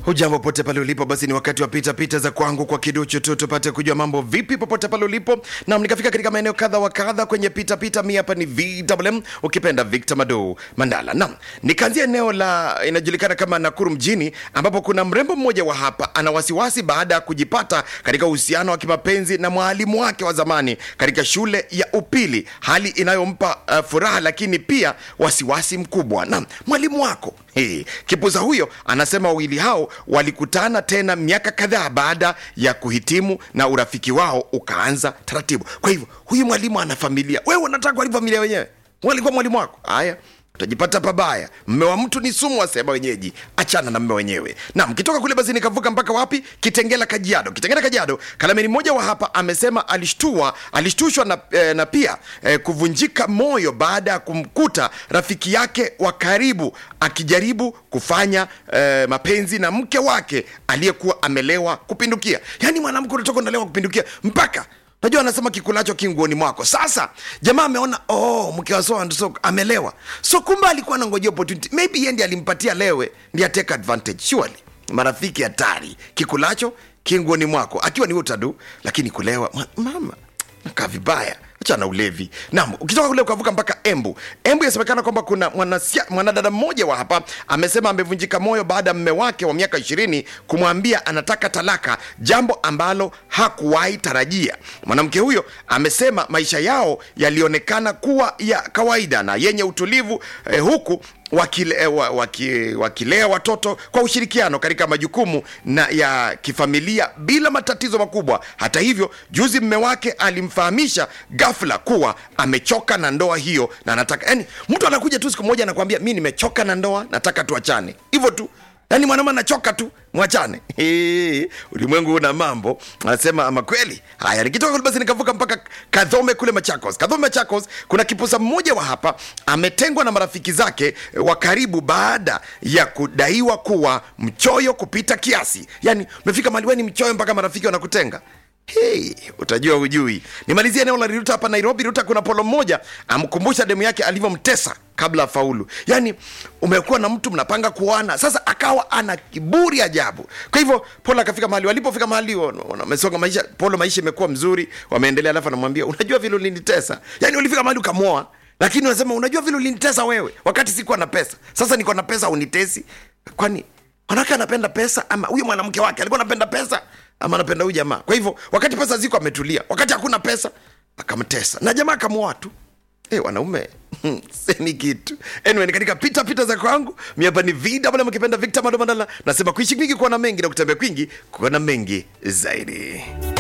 Hujambo pote pale ulipo, basi ni wakati wa pita pita za kwangu kwa kiduchu tu tupate kujua mambo vipi popote pale ulipo. Nam nikafika katika maeneo kadha wa kadha kwenye pita pita. Mi hapa ni VMM ukipenda Victor Mado Mandala. Nam nikaanzia eneo la inajulikana kama Nakuru mjini, ambapo kuna mrembo mmoja wa hapa ana wasiwasi baada ya kujipata katika uhusiano wa kimapenzi na mwalimu wake wa zamani katika shule ya upili, hali inayompa uh, furaha lakini pia wasiwasi mkubwa. Nam mwalimu wako Hey, kipuza huyo anasema wawili hao walikutana tena miaka kadhaa baada ya kuhitimu na urafiki wao ukaanza taratibu. Kwa hivyo huyu mwalimu ana familia, wewe unataka kuharibu familia wenyewe? Walikuwa mwalimu wako, haya utajipata pabaya. Mme wa mtu ni sumu, wasema wenyeji. Achana na mme wenyewe. Na mkitoka kule basi nikavuka mpaka wapi? Kitengela, Kajiado. Kitengela, Kajiado, kalameni mmoja wa hapa amesema alishtua, alishtushwa na, eh, na pia eh, kuvunjika moyo baada ya kumkuta rafiki yake wa karibu akijaribu kufanya eh, mapenzi na mke wake aliyekuwa amelewa kupindukia. Yaani mwanamke unatoka unalewa kupindukia mpaka Najua anasema kikulacho kinguoni mwako. Sasa jamaa ameona oh, mke wa so and so amelewa, so kumbe alikuwa anangojea opportunity, maybe yeye ndiye alimpatia lewe, ndiye take advantage. Surely marafiki hatari, kikulacho kinguoni mwako, akiwa ni utadu, lakini kulewa ma- mama nakaa vibaya acha na ulevi. Naam, ukitoka kule ukavuka mpaka Embu. Embu inasemekana kwamba kuna mwanasia- mwanadada mmoja wa hapa amesema amevunjika moyo baada ya mme wake wa miaka ishirini kumwambia anataka talaka, jambo ambalo hakuwahi tarajia. Mwanamke huyo amesema maisha yao yalionekana kuwa ya kawaida na yenye utulivu eh, huku wakile, eh, wa- waki, wakilea watoto kwa ushirikiano katika majukumu na ya kifamilia bila matatizo makubwa. Hata hivyo, juzi mme wake alimfahamisha ghafla kuwa amechoka na ndoa hiyo na anataka yani, mtu anakuja tu siku moja anakuambia mi nimechoka na ndoa, nataka tuachane, hivyo tu. Yaani mwanaume anachoka tu, mwachane. Hii, Ulimwengu una mambo, anasema ama kweli. Haya, nikitoka kule basi nikavuka mpaka Kadhome kule Machakos. Kadhome Machakos, kuna kipusa mmoja wa hapa ametengwa na marafiki zake eh, wa karibu baada ya kudaiwa kuwa mchoyo kupita kiasi. Yaani umefika mahali wewe ni mchoyo mpaka marafiki wanakutenga. Hey, utajua hujui. Nimalizia eneo la Riruta hapa Nairobi. Riruta kuna polo mmoja amkumbusha demu yake alivyomtesa kabla afaulu. Yaani umekuwa na mtu mnapanga kuoana, sasa akawa ana kiburi ajabu. Kwa hivyo Polo akafika mahali walipofika mahali wana- wamesonga maisha, Polo maisha imekuwa mzuri, wameendelea, alafu anamwambia unajua vile ulinitesa. Yaani ulifika mahali ukamwoa, lakini unasema unajua vile ulinitesa wewe wakati sikuwa na pesa. Sasa niko na pesa unitesi. Kwani mwanamke anapenda pesa ama huyu mwanamke wake alikuwa anapenda pesa ama anapenda huyu jamaa? Kwa hivyo wakati pesa ziko ametulia, wakati hakuna pesa akamtesa na jamaa akamwoa tu. Hey, wanaume semi kitu anyway, ni katika pita pita za kwangu mi hapa ni VW mkipenda Victor Mandala, nasema kuishi kwingi kuona mengi na kutembea kwingi kuona mengi zaidi.